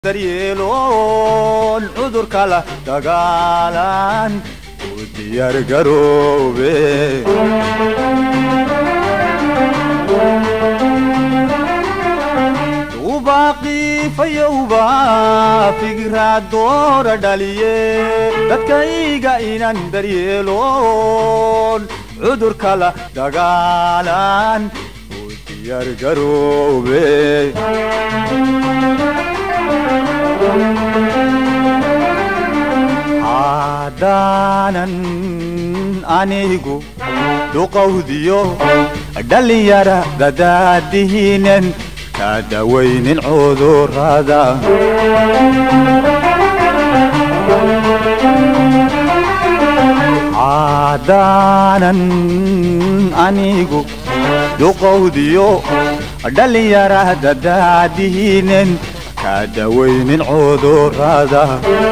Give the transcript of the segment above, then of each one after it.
daryeeloon cudurka la dagaalan u diyaar garoobe ubaaqifayowba figraad doora dhaliye dadkayga inan daryeeloon cudurka la dagaalan u diyaar garoobe haddaanan anigu duqowdiyo dhallinyara dadaadihiinen ka dawaynin cudurrada haddaanan anigu duqowdiyo dhallinyara dadaadihiinen ka dawaynin cudurrada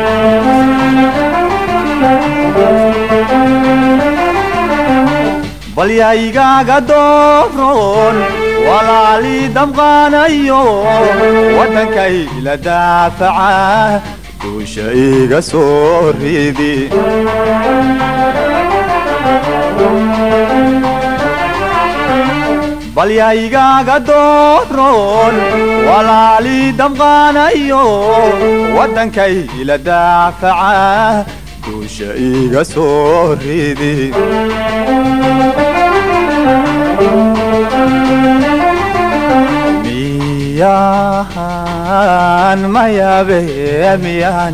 balyaygaaga dooroon walaalii damqaanayo waddankay la daafaca duusha iga soo ridi balyaygaaga dooroon walaalii damqaanayo waddankay la daafaca duusha iga soo ridi miyaan mayabe miyaan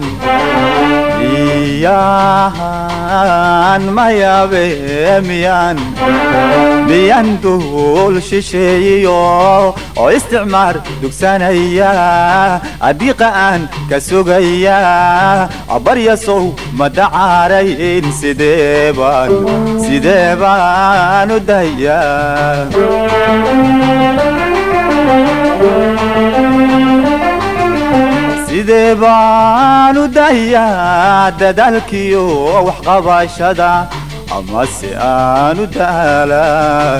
miyaan mayabe miyaan miyan duul shisheeyiyo oo isticmaar dugsanaya adiiqa aan ka sugaya baryasow ma dacaarayn sidee baan sidee baan u dayaa sidee baan u dayaa dadaalkiyo waxqabashada amase aan u daalaa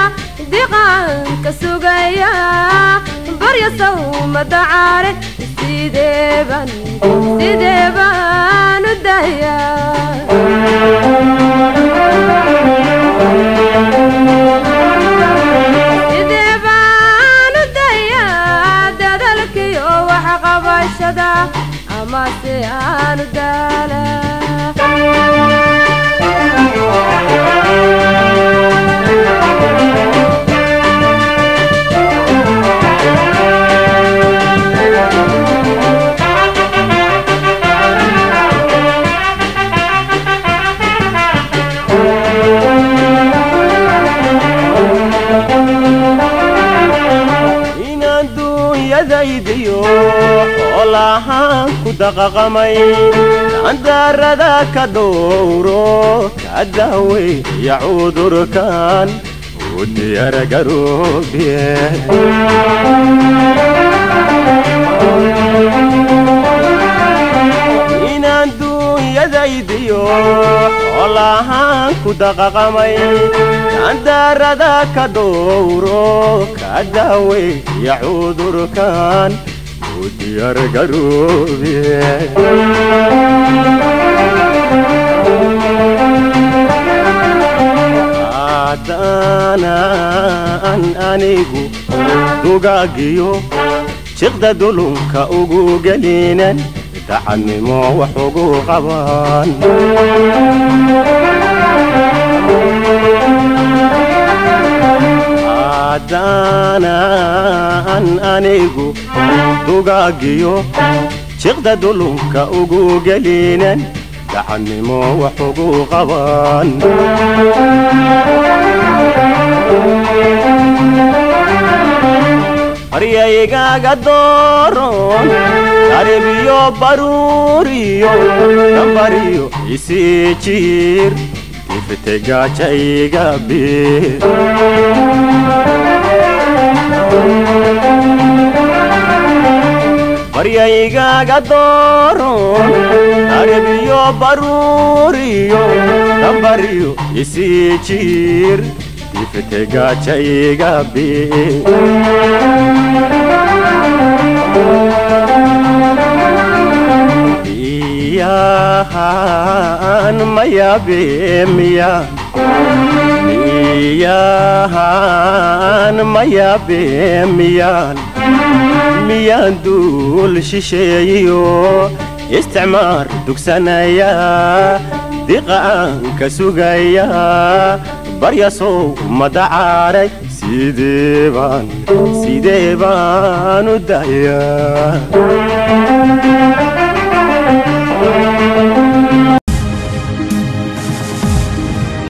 diqaanka sugaya barya sawma dacaare sideeban sidee baan u dayaa sidee baan u dayaa dadalkiyo wax qabashada ama si aan u daalaa inaan duunyadaydiyo xoolahaan ku daqaqamay andaarada ka dhowro ka daaweeya cudurkan u diyaargaroobiye inaan duunyadaydiyo xoolahaan ku daqaqamay andaarada ka dhowro ka daaweeya cudurkan u diyaargaroobiye haddaanan anigu dugaagiyo jiqda dulunka ugu gelinan dacadnimo wax ugu qaban haddaanan anigu dugaagiyo jiqda dulunka ugu gelinan dacadnimo wax ugu qaban qaryaygaga dooron qaribiyo baruuriyo dambariyo isii jiir diftegajayga bir qaryaygaga dooron qaribiyo baruuriyo dambariyo isii jiir diftegajayga bir miyahan mayabe miyan miyahan mayabe miyan miyaan duul shisheeyiyo isticmaar dugsanaya diqa'aan ka sugaya baryasow madacaaray sidee baan sidee baan u dayaa